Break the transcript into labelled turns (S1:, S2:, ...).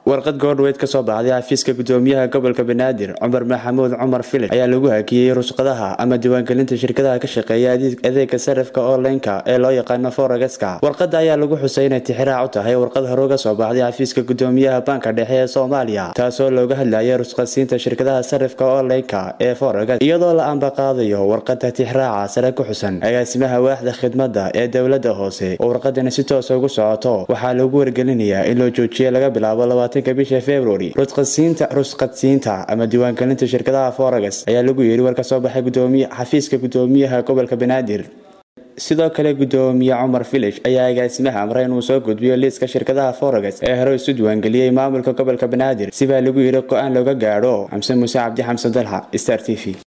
S1: warqad goordhaweyd ka soo baxday xafiiska gudoomiyaha gobolka banaadir cumar maxamuud cumar filix ayaa lagu hakiyey rusqadaha ama diiwaangelinta shirkadaha ka shaqeeya adeega sarifka onlineka ee loo yaqaano foregeska warqada ayaa lagu xusay inay tixiraac u tahay warqad hore uga soo baxday xafiiska gudoomiyaha banka dhexe ee soomaaliya taasoo looga hadlayay rusqadsiinta shirkadaha sarifka onlineka ee foreges iyadoo la ambaqaadayo warqada tixraaca sare ku xusan agaasimaha waaxda khidmada ee dowlada hoose oo warqadani si toosa ugu socoto waxaa lagu wargelinayaa in loo joojiya laga bilaabo bisha februari rusqadsiinta ama diiwaangelinta shirkadaha foreges ayaa lagu yiri war ka soo baxay xafiiska gudoomiyaha gobolka banaadir sidoo kale gudoomiye cumar village ayaa agaasimaha amray inuu soo gudbiyo liiska shirkadaha foreges ee hore isu diiwaangeliyey maamulka gobolka banaadir sibaa lagu yiri go-aan looga gaadho xamse muuse cabdi xamse dalxa star t v